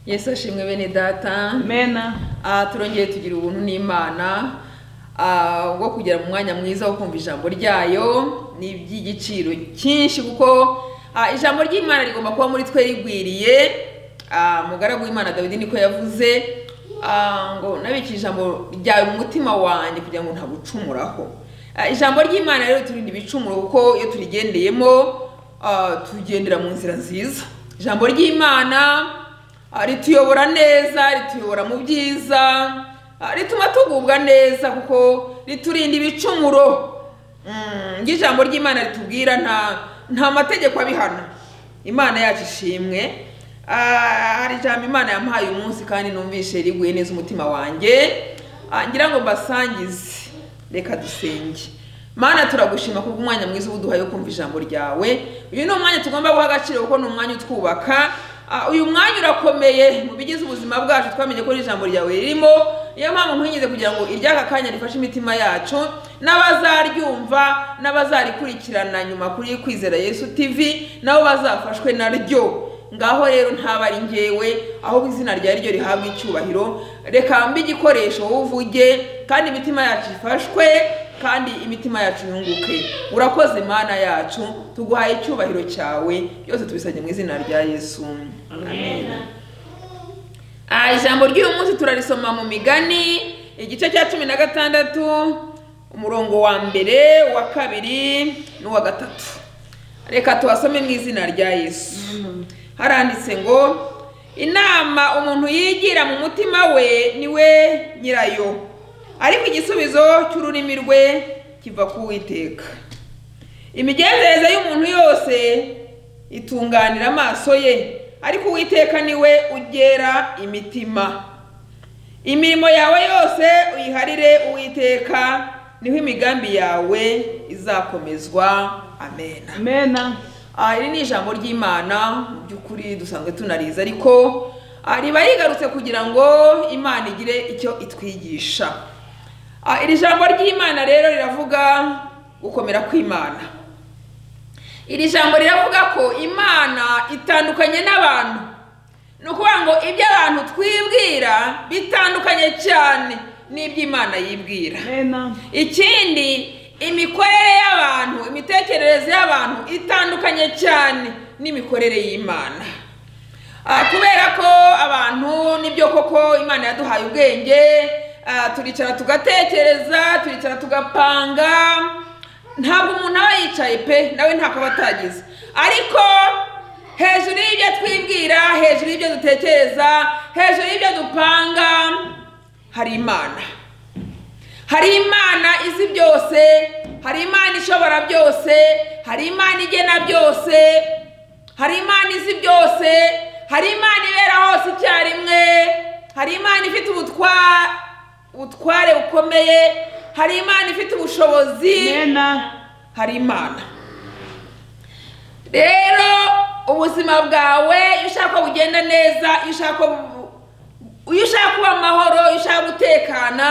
yesu ashimwe bene data mena aha turongeye tugira ubuntu n'imana ah, bwo kugera mu mwanya mwiza wo kumva ijambo ryayo ni iby'igiciro cyinshi kuko ah, ijambo ry'imana rigomba kuba muri twe rigwiriye Ah, umugaragu w'imana dawidi niko yavuze ah, ngo nabike ijambo ryawe mu mutima wanjye kugira ngo ntagucumuraho Ah, ijambo ry'imana rero turinda ibicumuro kuko iyo turigendeyemo ah, tugendera mu nzira nziza ijambo ry'imana Ah, rituyobora neza rituyobora mu byiza ah, rituma tugubwa neza kuko riturinda ibicumuro Mm, ng'ijambo ry'imana ritubwira nta nta mategeko abihana imana yacu ishimwe Ah, hari ijambo imana yamuhaye umunsi kandi numvise riguye neza umutima wanjye Ah, ngira ngo mbasangize reka dusenge mana turagushima kubwo umwanya mwiza ubuduhaye wo kumva ijambo ryawe uyu ni umwanya tugomba guha agaciro kuko ni umwanya utwubaka Ah, uyu mwanya urakomeye mu bigize ubuzima bwacu twamenye ko ijambo ryawe ririmo niyo mpamvu nkwingize kugira ngo iry'aka kanya rifashe imitima yacu n'abazaryumva n'abazarikurikirana nyuma kuri kwizera yesu tv nabo bazafashwe naryo ngaho rero ntaba ari njyewe ahubwo izina ryawe ryo rihabwa icyubahiro reka mbe igikoresho wowe uvuge kandi imitima yacu ifashwe kandi imitima yacu yunguke urakoze mana yacu tuguhaye icyubahiro cyawe byose tubisabye mu izina rya yesu amen Ah, ijambo ry'uyu munsi turarisoma mu migani igice cya cumi na gatandatu umurongo wa mbere uwa kabiri n'uwa gatatu reka tuhasome mu izina rya yesu haranditse ngo inama umuntu yigira mu mutima we niwe nyirayo ariko igisubizo cy'ururimi rwe kiva ku witeka imigenzereze y'umuntu yose itunganira amaso ye ariko uwiteka niwe ugera imitima imirimo yawe yose uyiharire uwiteka niho imigambi yawe izakomezwa amena mena aha iri ni ijambo ry'imana mu by'ukuri dusanzwe tunariza ariko ah, riba rigarutse kugira ngo imana igire icyo itwigisha Ah, iri jambo ry'imana rero riravuga gukomera kw'imana iri jambo riravuga ko imana itandukanye n'abantu ni ukuvuga ngo ibyo abantu twibwira bitandukanye cyane n'iby'imana yibwira mena ikindi imikorere y'abantu imitekerereze y'abantu itandukanye cyane n'imikorere y'imana Ah, kubera ko abantu nibyo koko imana yaduhaye ubwenge ah, turicara tugatekereza turicara tugapanga ntabwo umuntu aba yicaye pe nawe ntabwo aba atagize ariko hejuru y'ibyo twibwira hejuru y'ibyo dutekereza hejuru y'ibyo dupanga hari imana hari imana izi byose hari imana ishobora byose hari imana igena byose hari imana izi byose hari imana ibera hose icyarimwe hari imana ifite ubutwa- ubutware bukomeye hari imana ifite ubushobozi mena hari imana rero ubuzima bwawe iyo ushaka ko bugenda neza iyo ushaka ko bu- iyo ushaka kuba amahoro iyo ushaka gutekana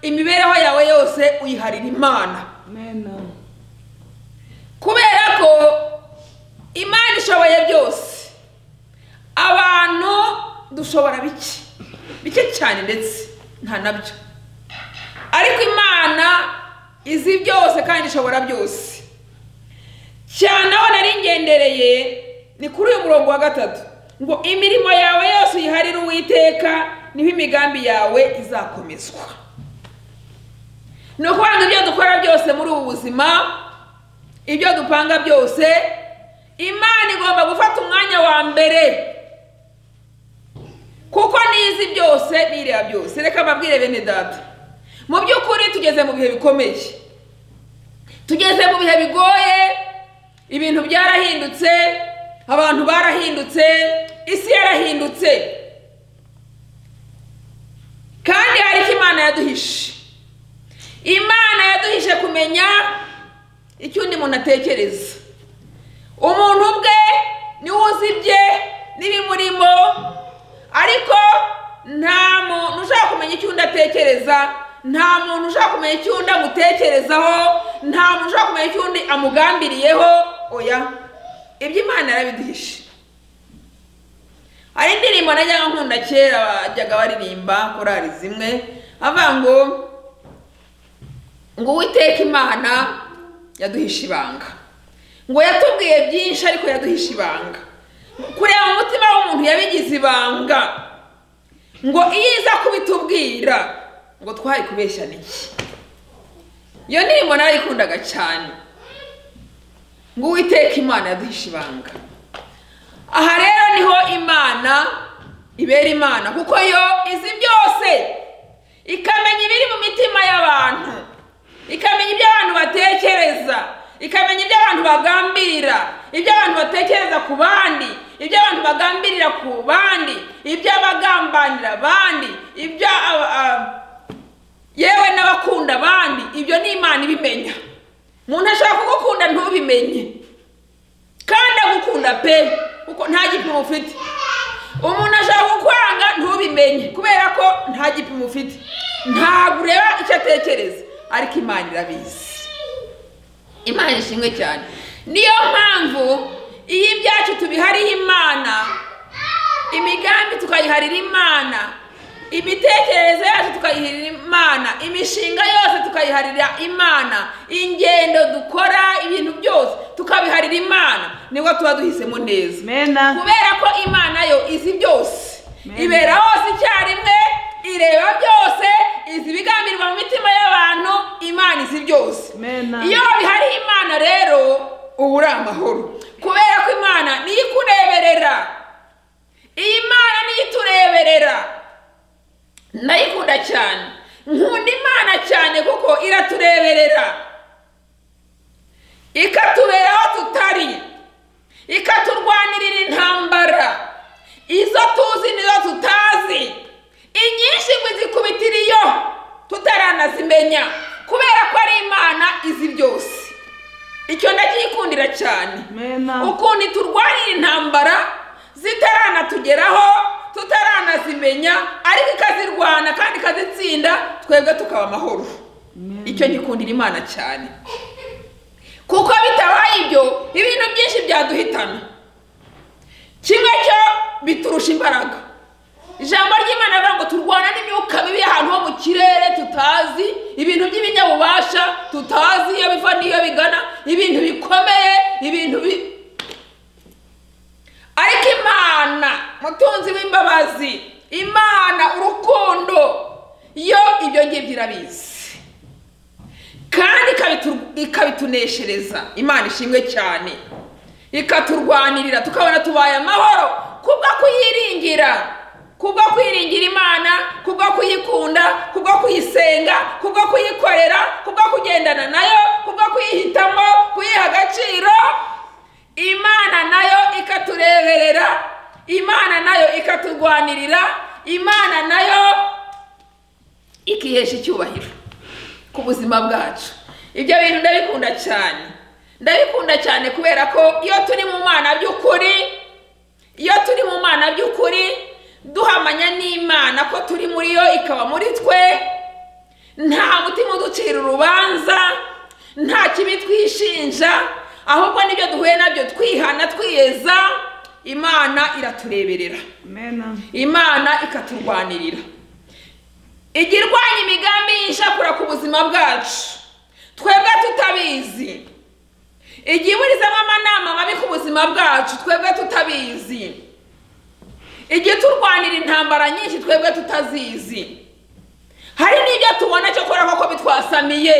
imibereho yawe yose uyiharira imana mena kubera ko imana ishoboye byose abantu dushobora bike bike cyane ndetse nta nabyo ariko imana izi byose kandi ishobora byose cyane aho nari ngendereye ni kuri uyu murongo wa gatatu ngo imirimo yawe yose uyiharire uwiteka niho imigambi yawe izakomezwa ni ukuvuga ngo ibyo dukora byose muri ubu buzima ibyo dupanga byose imana igomba gufata umwanya wa mbere kuko nizi byose nireba byose reka mbabwire bene data mu by'ukuri tugeze mu bihe bikomeye tugeze mu bihe bigoye ibintu byarahindutse abantu barahindutse isi yarahindutse kandi hari icyo imana yaduhishe imana yaduhishe kumenya icyo undi muntu atekereza umuntu ubwe niwe uzi ibye n'ibimurimo ariko nta muntu ushaka kumenya icyo undi atekereza nta muntu ushaka kumenya icyo undi amutekerezaho nta muntu ushaka kumenya icyo undi amugambiriyeho oya ibyo imana yarabiduhishe hari indirimbo najyaga nkunda kera bajyaga baririmba korari zimwe avuga ngo ngo uwiteka imana yaduhisha ibanga ngo yatubwiye byinshi ariko yaduhisha ibanga kureba mu mutima w'umuntu yabigize ibanga ngo iyo iza kubitubwira ngo twari kubeshya n'iki iyo ndirimbo narayikundaga cyane ngo uwiteka imana yaduhisha ibanga aha rero niho imana ibera imana kuko yo izi byose ikamenya ibiri mu mitima y'abantu ikamenya ibyo abantu batekereza ikamenya ibyo abantu bagambirira ibyo abantu batekereza ku bandi ibyo abantu bagambirira ku bandi ibyo abagambanira abandi ibyo aba- aba- yewe n'abakunda abandi ibyo ni imana ibimenya umuntu ashobora kugukunda ntubimenye kandi agukunda pe kuko nta gipimo ufite umuntu ashaka kukwanga ntubimenye kubera ko nta gipimo ufite ntabwo ureba icyo atekereza ariko imana irabizi imana ishimwe cyane niyo mpamvu iyo ibyacu tubihariye imana imigambi tukayiharira imana imitekerereze yacu tukayiharira imana imishinga yose tukayiharira imana ingendo dukora ibintu byose tukabiharira imana nibwo tuba duhisemo neza mena kubera ko imana yo izi byose Amen. ibera hose icyarimwe ireba byose izi ibigambirwa mu mitima y'abantu imana izi byose mena iyo bihari imana rero uba uri amahoro kubera ko imana niyo ikureberera iyi mana niyo itureberera ndayikunda cyane nkunda imana cyane kuko iratureberera ikatubera aho tutari ikaturwanirira intambara izo tuzi n'izo tutazi inyinshi ngo izikubitiriyo tutaranazimenya kubera ko ari imana izi byose icyo ndacyikundira cyane mena ukuntu turwanira intambara zitaranatugeraho tutaranazimenya ariko ikazirwana kandi ikazitsinda twebwe tukaba amahoro Amen. icyo gikundira imana cyane kuko bitabaye ibyo ibintu byinshi byaduhitana kimwe cyo biturusha imbaraga ijambo ry'imana rivuga ngo turwana n'imyuka mibi y'ahantu ho mu kirere tutazi ibintu by'ibinyabubasha tutazi iyo biva n'iyo bigana ibintu bikomeye ibintu bi ariko imana mutunzi w'imbabazi imana urukundo yo ibyo ngibyo irabizi kandi ikabitu- ikabituneshereza imana ishimwe cyane ikaturwanirira tukabona tubaye amahoro kubwo kuyiringira kubwo kwiringira imana kubwo kuyikunda kubwo kuyisenga kubwo kuyikorera kubwo kugendana nayo kubwo kuyihitamo kuyiha agaciro imana nayo ikatureberera imana nayo ikaturwanirira imana nayo ikihesha icyubahiro ku buzima bwacu ibyo bintu ndabikunda cyane ndabikunda cyane kubera ko iyo turi mu mana by'ukuri iyo turi mu mana by'ukuri duhamanya n'imana ko turi muri yo ikaba muri twe nta mutima uducira urubanza nta kibi twishinja ahubwo n'ibyo duhuye nabyo twihana twiyeza imana iratureberera mena imana ikaturwanirira ijya irwanya imigambi y'inshakura ku buzima bwacu twebwe tutabizi ijya iburizamo amanama mabi ku buzima bwacu twebwe tutabizi ijya iturwanira intambara nyinshi twebwe tutazizi hari n'ibyo tubona cyo kubera koko bitwasamiye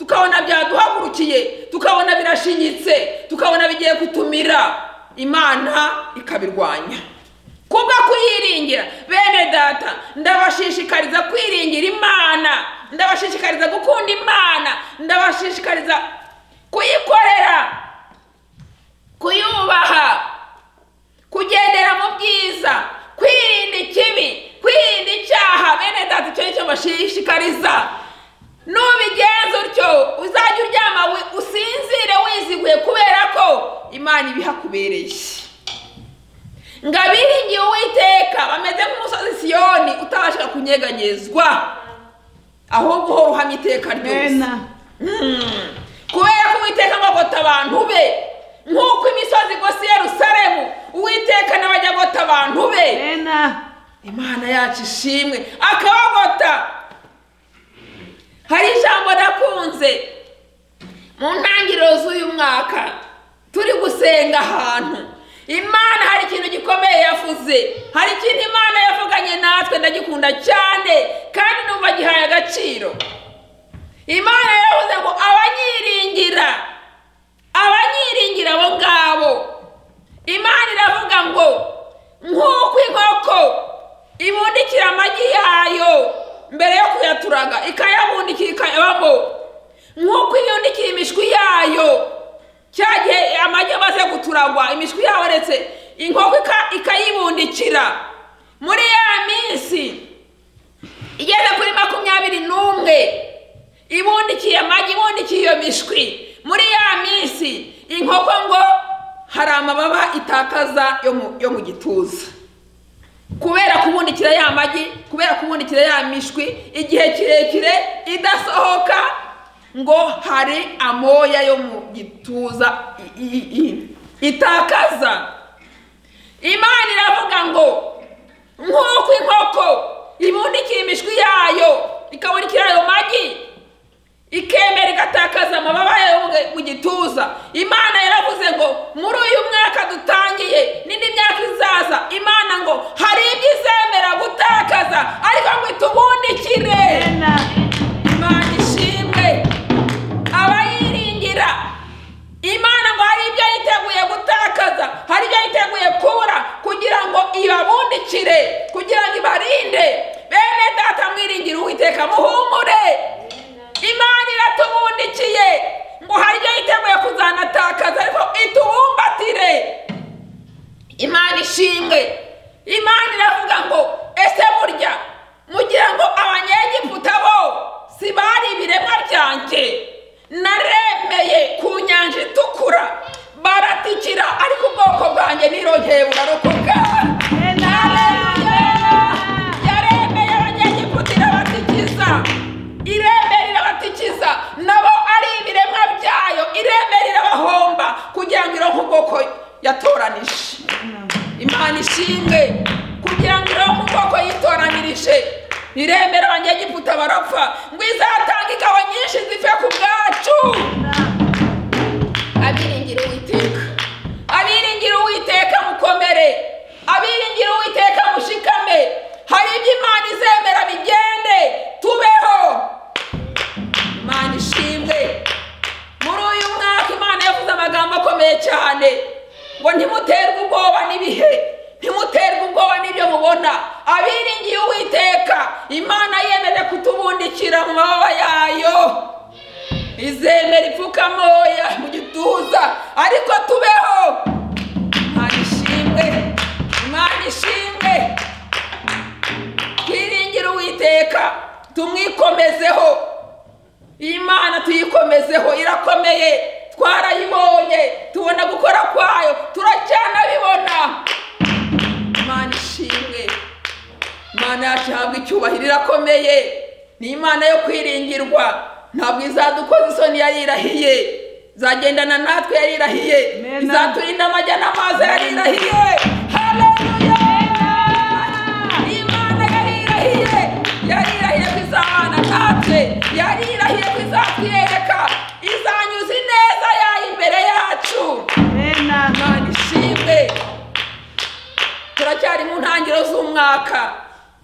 tukabona byaduhagurukiye tukabona birashinyitse tukabona bigiye gutumira imana ikabirwanya kubwo kuyiringira bene data ndabashishikariza kwiringira imana ndabashishikariza gukunda imana ndabashishikariza kuyikorera kuyubaha kugendera mu byiza kwirinda ikibi kwirinda icyaha bene data icyo ni cyo bashishikariza nubigenza utyo uzajya uryama wi- usinzire wiziguye kubera ko imana ibihakubereye ngo abiringiye uwiteka bameze nk'umusozi siyoni utabasha kunyeganyezwa ahubwo uhora uhamya iteka ryose mena Mm. kubera ko uwiteka agota abantu be nk'uko imisozi igose i yerusalemu uwiteka nawe ajya agota abantu be Ena. imana yacu ishimwe akabagota hari ijambo nakunze mu ntangiriro z'uyu mwaka turi gusenga ahantu imana hari ikintu gikomeye yavuze hari ikintu imana yavuganye natwe ndagikunda cyane kandi numva gihaye agaciro imana yavuze ngo abanyiringira abanyiringira abo ngabo imana iravuga ngo nk'uko inkoko ibundikira amagi yayo mbere yo kuyaturaga ikayabundikira ikayabamo nk'uko ibundikira imishwi yayo cya gihe amagi amaze guturagwa imishwi yaretse inkoko ika- ikayibundikira muri ya minsi igeze kuri makumyabiri n'umwe ibundikiye amagi ibundikiye iyo mishwi muri ya minsi inkoko ngo hari amababa itakaza yo mu, yo mu gituza kubera kubundikira ya magi kubera kubundikira ya mishwi igihe kirekire idasohoka ngo hari amoya yo mu gituza i- i- i- itakaza imana iravuga ngo nk'uko inkoko ibundikira imishwi yayo ikabundikira ayo magi ikemera igatakaza amababa yayo mu- mu gituza imana yaravuze ngo muri uyu mwaka dutangiye n'indi myaka izaza imana ngo hari ibyo izemera gutakaza ariko ngo itubundikire Ena. imana ishimwe abayiringira imana ngo hari ibyo yiteguye gutakaza hari ibyo yiteguye kubura kugira ngo ibabundikire kugira ngo ibarinde bene data mwiringire uwiteka muhumure imana iratubundikiye ngo hari ibyo yiteguye kuzanatakaza ariko itubumbatire imana ishimwe imana iravuga ngo ese burya mugira ngo abanyegiputa bo si bari ibiremwa byanjye naremeye ku nyanja itukura baratikira ariko ubwoko bwanjye nirongeye burarokoka Ena. Haleluya! yaremeye abanyegiputa irabatikiza iremera irabatikiza nabo ari ibiremwa byayo iremera irabahomba kugira ngo ironke ubwoko yatoranije Ena. imana ishimwe kugira ngo ironke ubwoko yitoranirije iremera abanyegiputa barapfa ngo izatanga ingabo nyinshi zive ku bwacu Ena. abiringira uwiteka abiringira uwiteka mukomere abiringira uwiteka mushikame hari ibyo imana izemera bigende tubeho imana ishimwe muri uyu mwaka imana yavuze amagambo akomeye cyane ngo ntimuterwe ubwoba n'ibihe ntimuterwe ubwoba n'ibyo mubona abiringiye uwiteka imana yemeje kutubundikira mu mababa yayo izemera ipfukamoya mu gituza ariko tubeho imana ishimwe imana ishimwe twiringire uwiteka tumwikomezeho iyi mana tuyikomezeho irakomeye twarayibonye tubona gukora kwayo turacyanabibona imana ishimwe imana yacu ihabwa icyubahiro irakomeye ni imana yo kwiringirwa ntabwo izadukoza isoni yarirahiye izagendana natwe yarirahiye Amen. izaturinda amajya n'amazi yarirahiye haleluya imana yarirahiye yarirahiye ko izabana natwe yarirahiye ko izatwereka izanyuza ineza yayo imbere yacu Ena. imana ishimwe turacyari mu ntangiro z'umwaka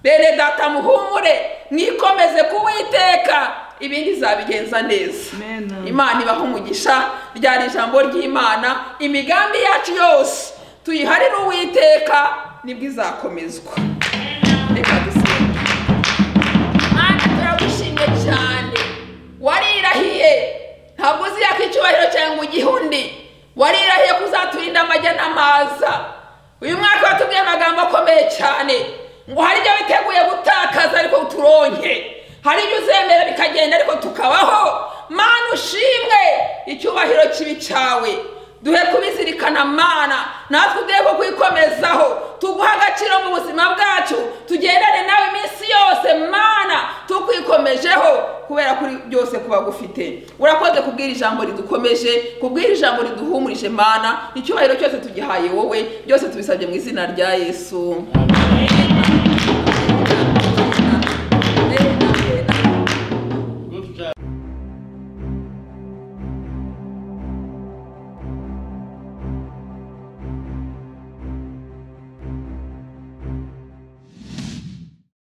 bene data muhumure mwikomeze kuwiteka ibindi zabigenza neza Amen. imana ibaha umugisha ryari ijambo ry'imana imigambi yacu yose tuyiharire uwiteka nibwo izakomezwa reka dusenge mana turagushimye cyane warirahiye ntabwo uzi yaka icyubahiro cyangwa ugihundi warirahiye ko uzaturinda amajya n'amaza uyu mwaka watubwiye amagambo akomeye cyane ngo hari ibyo witeguye gutakaza ariko turonke hari ibyo uzemera bikagenda ariko tukabaho mana ushimwe icyubahiro kibi cyawe duhe kubizirikana mana natwe uduhe ko kwikomezaho tuguha agaciro mu buzima bwacu tugendane nawe iminsi yose mana tukwikomejeho kubera kuri byose kuba gufite urakoze kubwira ijambo ridukomeje kubwira ijambo riduhumurije mana icyubahiro cyose tugihaye wowe byose tubisabye mu izina rya yesu Amen.